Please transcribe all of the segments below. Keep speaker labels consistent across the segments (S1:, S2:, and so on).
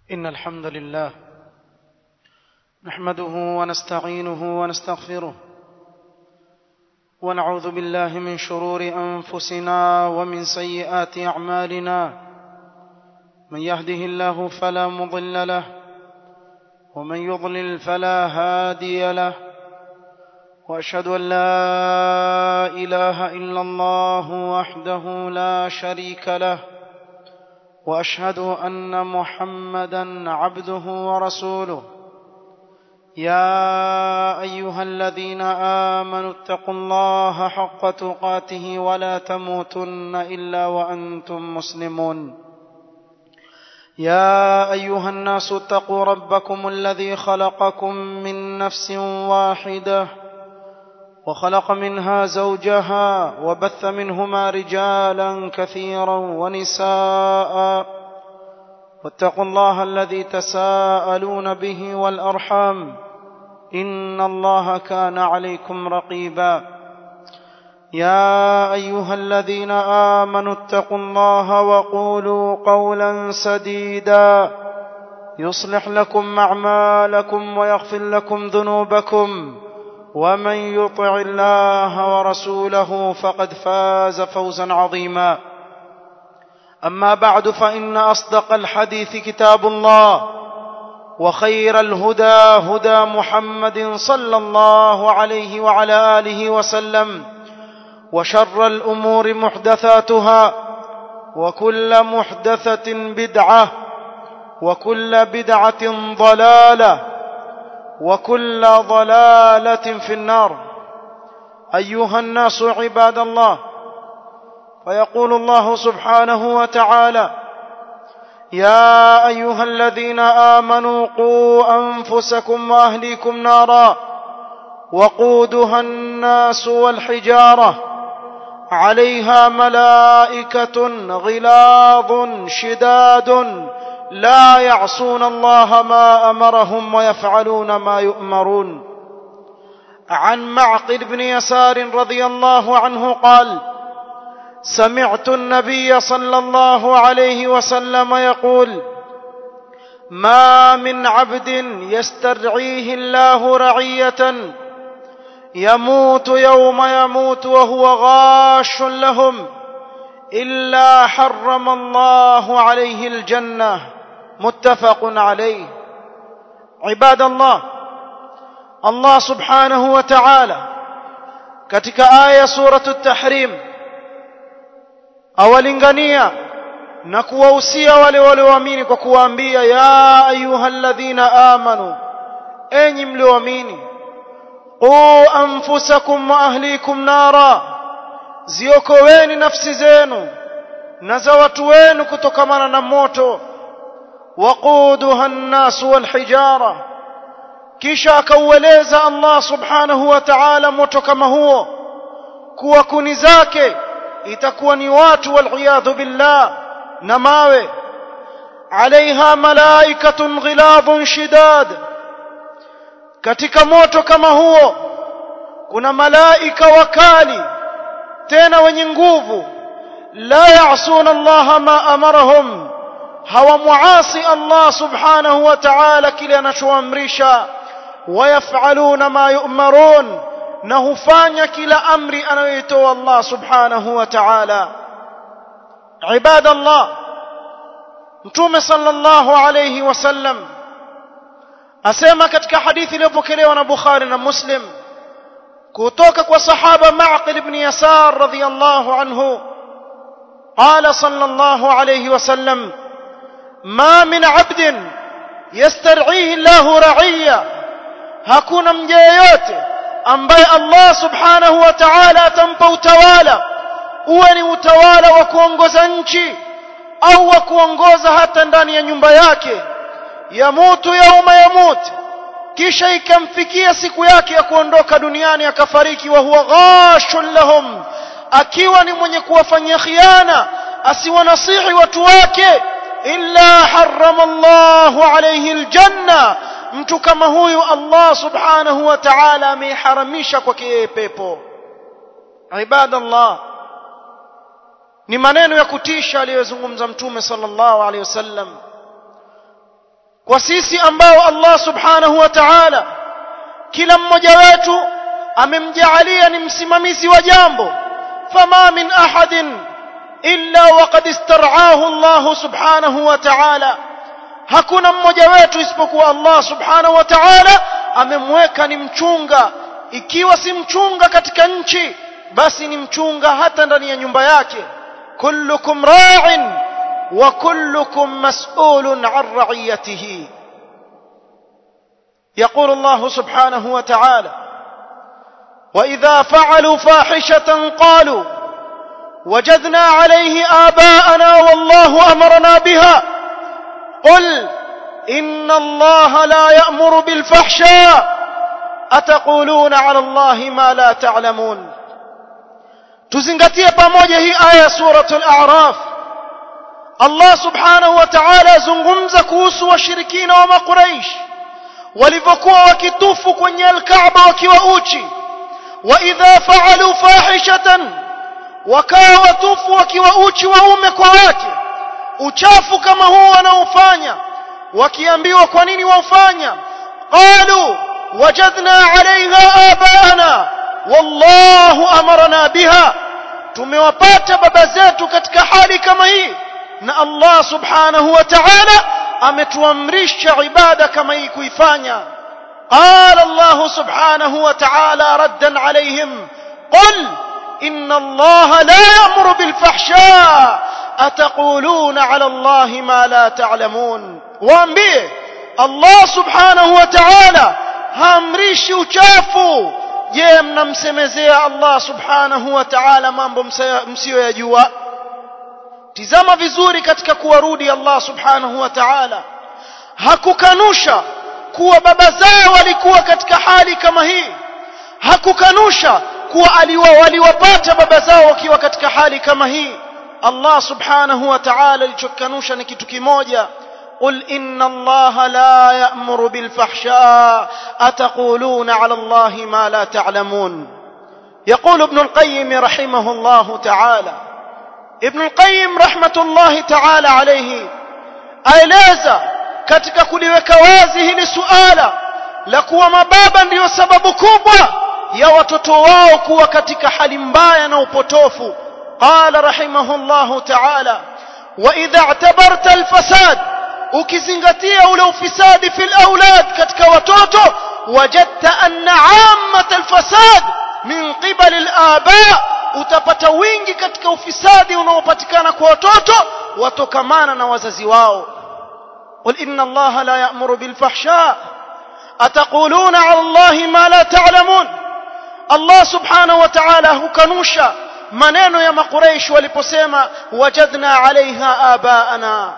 S1: إن الحمد لله نحمده ونستعينه ونستغفره ونعوذ بالله من شرور أنفسنا ومن سيئات أعمالنا من يهده الله فلا مضل له ومن يضلل فلا هادي له واشهد ان لا اله الا الله وحده لا شريك له واشهد ان محمدا عبده ورسوله يا ايها الذين امنوا اتقوا الله حق تقاته ولا تموتن الا وانتم مسلمون يا ايها الناس اتقوا ربكم الذي خلقكم من نفس واحده وخلق منها زوجها وبث منهما رجالا كثيرا ونساء واتقوا الله الذي تساءلون به والارحام ان الله كان عليكم رقيبا يا ايها الذين امنوا اتقوا الله وقولوا قولا سديدا يصلح لكم اعمالكم ويغفر لكم ذنوبكم ومن يطع الله ورسوله فقد فاز فوزا عظيما اما بعد فان اصدق الحديث كتاب الله وخير الهدى هدى محمد صلى الله عليه وعلى اله وسلم وشر الامور محدثاتها وكل محدثه بدعه وكل بدعه ضلاله وكل ضلاله في النار ايها الناس عباد الله فيقول الله سبحانه وتعالى يا ايها الذين امنوا قوا انفسكم واهليكم نارا وقودها الناس والحجاره عليها ملائكه غلاظ شداد لا يعصون الله ما امرهم ويفعلون ما يؤمرون عن معقل بن يسار رضي الله عنه قال سمعت النبي صلى الله عليه وسلم يقول ما من عبد يسترعيه الله رعيه يموت يوم يموت وهو غاش لهم الا حرم الله عليه الجنه متفق عليه عباد الله الله سبحانه وتعالى katika aya suratu tahrim awalingania na kuwahusia wale walioamini kwa kuwaambia ya ayyuhalladhina amanu enyi mlioamini qu anfusakum wa ahlikum nara ziokoweni nafsi zenu na za watu wenu kutokamana na moto waquduha an-nas wal-hijara kisha akaueleza Allah subhanahu wa ta'ala moto kama huo kuwa kuni zake itakuwa ni watu wal billah na mawe alaiha malaikatun ghiladhun shidad katika moto kama huo kuna malaika wakali tena wenye nguvu la ya'suna Allah ma amarahum hawamuasi Allah subhanahu wa ta'ala kile anachoamrisha wayafaluna ma yu'marun na hufanya kila amri anayoitoa Allah subhanahu wa ta'ala ibada Allah mtume sallallahu alayhi wasallam asema katika hadithi iliyopokelewa na Bukhari na Muslim kutoka kwa sahaba Ma'qil ibn Yasar radhiyallahu anhu قال صلى الله عليه وسلم ما من عبد يسترعيه الله رعية hakuna mja yeyote ambaye Allah subhanahu wa ta'ala atampa utawala uwe ni utawala wa kuongoza nchi au wa kuongoza hata ndani ya nyumba yake yamutu yauma yamut kisha ikamfikia siku yake ya kuondoka duniani akafariki wa huwa ghashun lahum akiwa ni mwenye kuwafanyia khiana asiwanasihi watu wake illa harrama Allahu alayhi aljanna mtu kama huyu Allah subhanahu wa ta'ala ameharamisha kwake yeye pepo ibadallah ni maneno ya kutisha aliyozungumza mtume sallallahu alaihi wasallam kwa sisi ambao Allah subhanahu wa ta'ala kila mmoja wetu amemjaalia ni msimamizi wa jambo fama min ahadin illa waqad istar'ahu Allah subhanahu wa ta'ala hakuna mmoja wetu isipokuwa Allah subhanahu wa ta'ala amemweka ni mchunga ikiwa si mchunga katika nchi basi ni mchunga hata ndani ya nyumba yake kullukum ra'in wa kullukum mas'ulun 'an ra'iyatihi يقول الله سبحانه وتعالى وإذا فعلوا فاحشة قالوا وجدنا عليه آباءنا والله أمرنا بها قل إن الله لا يأمر بالفحشاء أتقولون على الله ما لا تعلمون tuzingatie pamoja hii aya suratul a'raf Allah subhanahu wa ta'ala azungumza kuhusu washirikina wa makuraish walivyokuwa wakitufu kwenye alkaaba wakiwa uchi wa idha fa'alu fahishatan wakawa watufu wakiwa uchi waume kwa wake uchafu kama huu wanaofanya wakiambiwa kwa nini waufanya qalu wajadna 'alayha abaana wallahu amarna biha tumewapata baba zetu katika hali kama hii na Allah subhanahu wa ta'ala ametuamrisha ibada kama hii kuifanya قال الله سبحانه وتعالى ردا عليهم قل إن الله لا يأمر بالفحشاء أتقولون على الله ما لا تعلمون وأنبيه الله سبحانه وتعالى هامريش uchafu je mnamsemezea Allah subhanahu wa ta'ala mambo msiyoyajua tizama vizuri katika kuwarudi Allah subhanahu wa ta'ala hakukanusha kuwa baba zao walikuwa katika hali kama hii hakukanusha kuwa aliwa waliwapata baba zao wakiwa katika hali kama hii Allah subhanahu wa ta'ala alichokanusha ni kitu kimoja قل إن الله لا يأمر بالفحشاء أتقولون على الله ما لا تعلمون يقول ابن القيم رحمه الله تعالى ابن القيم رحمة الله تعالى عليه aeleza katika kuliweka wazi hili suala la kuwa mababa ndiyo sababu kubwa ya watoto wao kuwa katika hali mbaya na upotofu qala rahimahullahu ta'ala wa idha i'tabarta alfasad ukizingatia ule ufisadi fil aulad katika watoto wajadta anna ammat alfasad min qibal alaba utapata wingi katika ufisadi unaopatikana kwa watoto watokamana na wazazi wao قل إن الله لا يأمر بالفحشاء أتقولون على الله ما لا تعلمون الله سبحانه وتعالى هكنوشا maneno ya makuraish waliposema wajadna alaiha abaana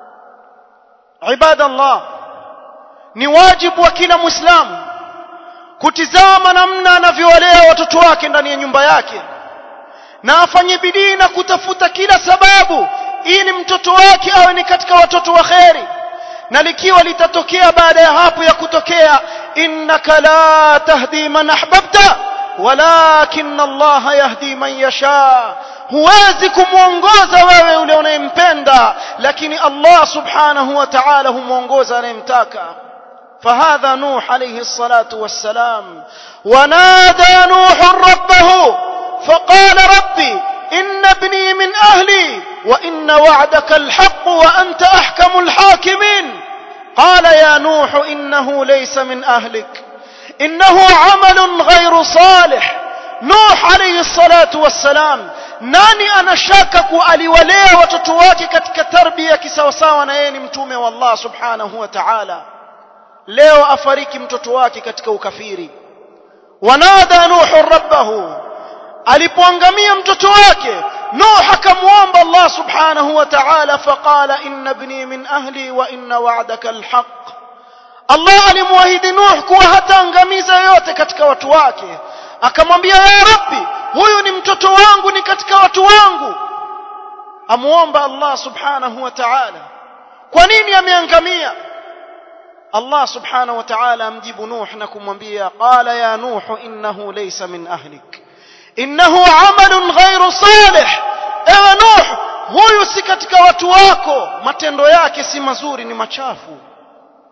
S1: ibadallah ni wajibu wa kila muislamu kutizama namna anavyowalea watoto wake ndani ya nyumba yake na afanye bidii na kutafuta kila sababu ili mtoto wake awe ni katika watoto wa kheri na likiwa litatokea baada ya hapo ya kutokea innaka la tahdi man ahbabta walakin Allah yahdi man yasha huwezi kumwongoza wewe yule unayempenda lakini Allah subhanahu wa ta'ala humwongoza anayemtaka فهذا نوح عليه الصلاة والسلام ونادى نوح ربه فقال ربي إن ابني من أهلي وإن وعدك الحق وأنت أحكم الحاكمين قال يا نوح إنه ليس من أهلك إنه عمل غير صالح نوح عليه الصلاة والسلام nani anashaka kuwa aliwalea watoto wake katika tarbia kisawasawa na yeye ni mtume wa Allah subhanahu wa ta'ala leo afariki mtoto wake katika ukafiri wanada nuhu rabbahu alipoangamia mtoto wake nuh akamwomba Allah subhanahu wa ta'ala faqala inna ibni min ahli wa inna wa'daka alhaq Allah alimwahidi Nuh kuwa hataangamiza yote katika watu wake akamwambia ya rabbi huyu ni mtoto wangu ni katika watu wangu amuomba Allah subhanahu wa ta'ala kwa nini ameangamia Allah subhanahu wa ta'ala amjibu Nuh na kumwambia qala ya Nuh innahu laysa min ahlik innahu amalun ghairu salih ewe Nuh huyu si katika watu wako matendo yake si mazuri ni machafu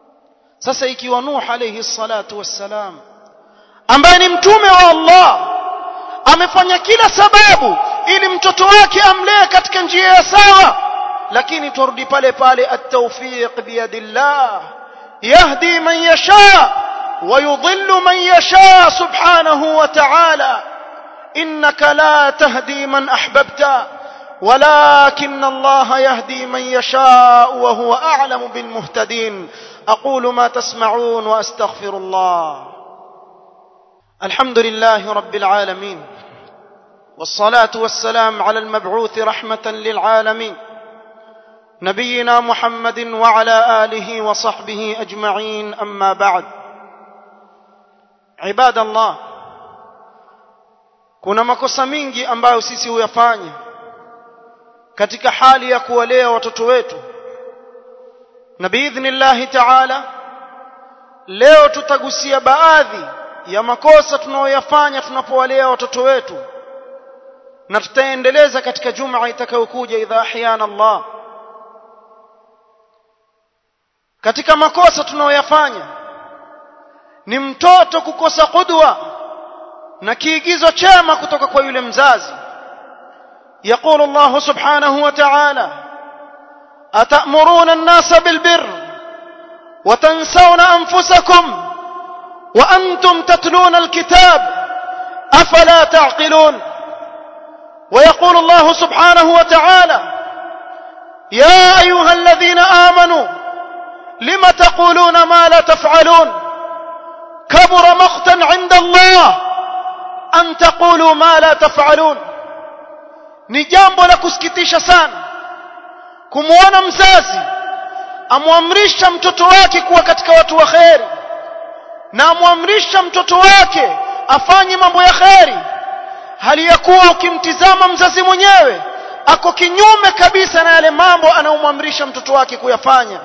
S1: sasa ikiwa nuh alayhi salatu wassalam ambaye ni mtume wa Allah amefanya kila sababu ili mtoto wake amlee katika njia ya sawa lakini turudi pale pale at-tawfiq biyadillah yahdi man yasha ويضل من يشاء سبحانه وتعالى انك لا تهدي من احببت ولكن الله يهدي من يشاء وهو اعلم بالمهتدين اقول ما تسمعون واستغفر الله الحمد لله رب العالمين والصلاه والسلام على المبعوث رحمه للعالمين نبينا محمد وعلى اله وصحبه اجمعين اما بعد عباد الله kuna makosa mingi ambayo sisi huyafanya katika hali ya kuwalea watoto wetu na biidhnillahi taala leo tutagusia baadhi ya makosa tunayoyafanya tunapowalea watoto wetu na tutaendeleza katika juma itakayokuja idha ahyana Allah katika makosa tunayoyafanya ni mtoto kukosa qudwa na kiigizo chema kutoka kwa yule mzazi يقول الله سبحانه وتعالى أتأمرون الناس بالبر وتنسون أنفسكم وأنتم تتلون الكتاب أفلا تعقلون ويقول الله سبحانه وتعالى يا أيها الذين آمنوا لم تقولون ما لا تفعلون كبر مقتا عند الله أن تقولوا ما لا تفعلون ni jambo la kusikitisha sana kumwona mzazi amwamrisha mtoto wake kuwa katika watu wa kheri na amwamrisha mtoto wake afanye mambo ya kheri hali ya kuwa ukimtizama mzazi mwenyewe ako kinyume kabisa na yale mambo anayomwamrisha mtoto wake kuyafanya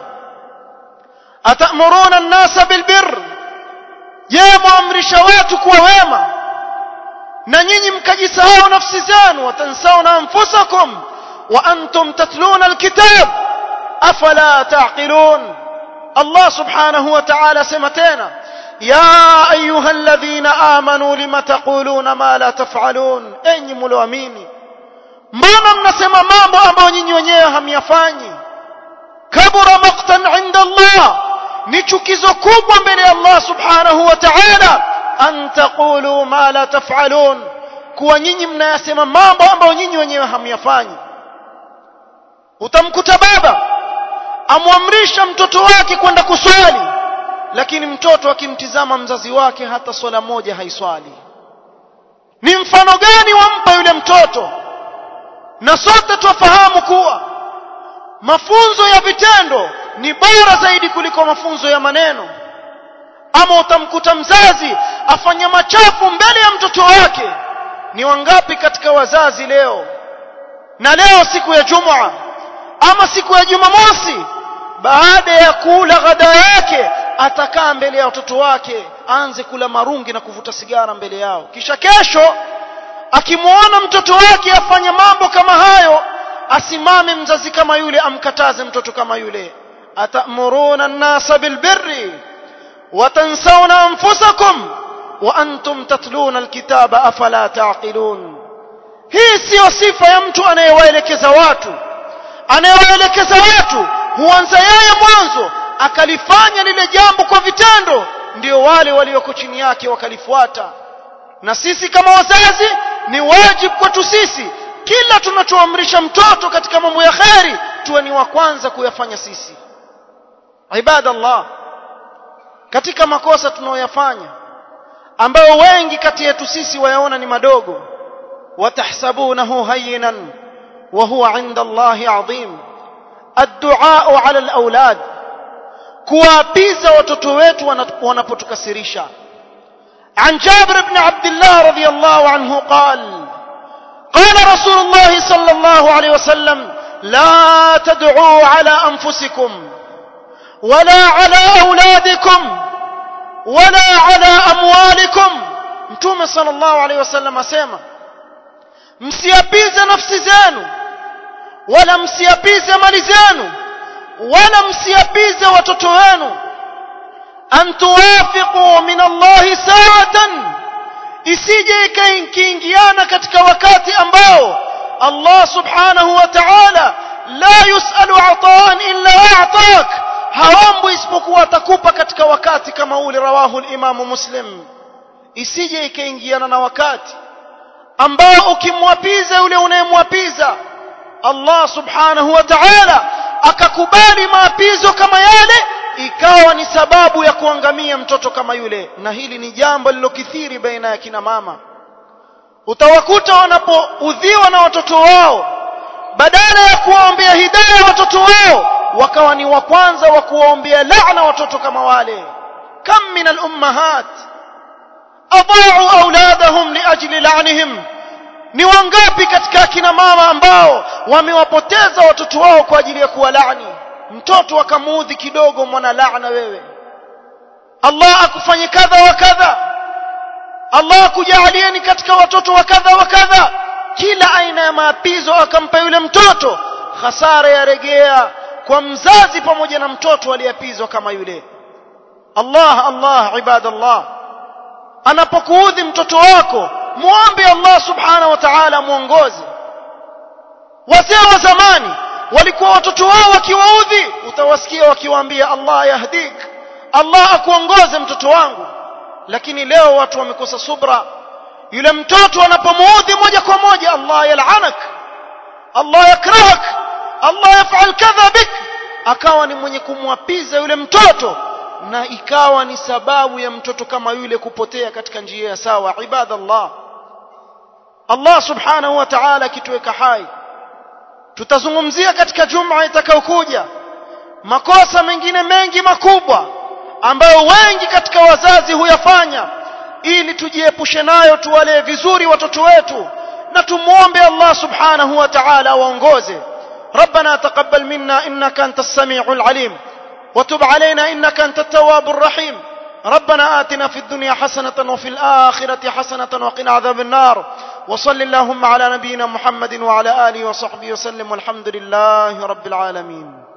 S1: atamuruna an-nasa bilbir je mwamrisha watu kuwa wema na nyinyi mkajisahau nafsi zenu watansauna anfusakum wa antum tatluna alkitab afala taqilun Allah subhanahu wa ta'ala sema tena ya ayuha alladhina amanu lima taquluna ma la taf'alun enyi mlioamini mbona mnasema mambo ambayo nyinyi wenyewe hamyafanyi kabura maqtan inda Allah ni chukizo kubwa mbele ya Allah subhanahu wa ta'ala an taqulu ma la taf'alun kuwa nyinyi mnayasema mambo ambayo nyinyi wenyewe hamyafanyi utamkuta baba amwamrisha mtoto wake kwenda kuswali lakini mtoto akimtizama mzazi wake hata swala moja haiswali ni mfano gani wampa yule mtoto na sote twafahamu kuwa mafunzo ya vitendo ni bora zaidi kuliko mafunzo ya maneno ama utamkuta mzazi afanya machafu mbele ya mtoto wake ni wangapi katika wazazi leo na leo siku ya jumua ama siku ya jumamosi baada ya kula ghada yake atakaa mbele ya watoto wake aanze kula marungi na kuvuta sigara mbele yao kisha kesho akimwona mtoto wake afanya mambo kama hayo asimame mzazi kama yule amkataze mtoto kama yule atamuruna an-nasa bilbirri وتنسون أنفسكم وأنتم تتلون الكتاب أفلا تعقلون hii siyo sifa ya mtu anayewaelekeza watu anayewaelekeza watu huanza yeye mwanzo akalifanya lile jambo kwa vitendo ndio wale walioko chini yake wakalifuata na sisi kama wazazi ni wajibu kwetu sisi kila tunachoamrisha mtoto katika mambo ya kheri tuwe ni wa kwanza kuyafanya sisi ibadallah katika makosa tunayoyafanya ambayo wengi kati yetu sisi wayaona ni madogo watahsabunahu hayyinan wa huwa 'inda Allahi 'azim ad-du'a 'ala al-awlad kuwapiza watoto wetu wanapotukasirisha عن جابر بن عبد الله رضي الله عنه قال قال رسول الله صلى الله عليه وسلم لا تدعوا على أنفسكم ولا على أولادكم ولا على أموالكم mtume sallallahu alaihi wasallam asema msiapize nafsi zenu wala msiapize mali zenu wala msiapize watoto wenu an tuwafiqu min allahi sa'atan isije ikaingiana katika wakati ambao Allah subhanahu wa ta'ala la yusalu ataan illa a'tak haombi isipokuwa atakupa katika wakati kama ule rawahu al-Imam Muslim isije ikaingiana na wakati ambao ukimwapiza yule unayemwapiza Allah subhanahu wa ta'ala akakubali maapizo kama yale ikawa ni sababu ya kuangamia mtoto kama yule na hili ni jambo lilokithiri baina ya kina mama utawakuta wanapoudhiwa na watoto wao badala ya kuwaombea hidayah watoto wao wakawa ni wa kwanza wa kuwaombea laana watoto kama wale kam min al-ummahat adha'u auladahum liajli la'nihim ni wangapi katika akina mama ambao wamewapoteza watoto wao kwa ajili ya kuwalaani mtoto akamuudhi kidogo mwana laana wewe Allah akufanye kadha wa kadha Allah akujalieni katika watoto wa kadha wa kadha kila aina ya maapizo akampa yule mtoto hasara yaregea kwa mzazi pamoja na mtoto aliyepizwa kama yule Allah Allah ibadallah anapokuudhi mtoto wako muombe Allah subhanahu wa ta'ala muongoze wazee wa zamani walikuwa watoto wao wakiwaudhi utawasikia wakiwaambia Allah yahdik Allah akuongoze mtoto wangu lakini leo watu wamekosa subra yule mtoto anapomuudhi moja kwa moja Allah yalanak Allah yakrahak Allah yafal kadha bik akawa ni mwenye kumwapiza yule mtoto na ikawa ni sababu ya mtoto kama yule kupotea katika njia ya sawa ibadallah Allah subhanahu wa ta'ala kituweka hai tutazungumzia katika juma itakayokuja makosa mengine mengi makubwa ambayo wengi katika wazazi huyafanya ili tujiepushe nayo tuwalee vizuri watoto wetu na tumuombe Allah subhanahu wa ta'ala waongoze ربنا تقبل منا انك انت السميع العليم وتب علينا انك انت التواب الرحيم ربنا آتنا في الدنيا حسنة وفي الآخرة حسنة وقنا عذاب النار وصل اللهم على نبينا محمد وعلى آله وصحبه وسلم والحمد لله رب العالمين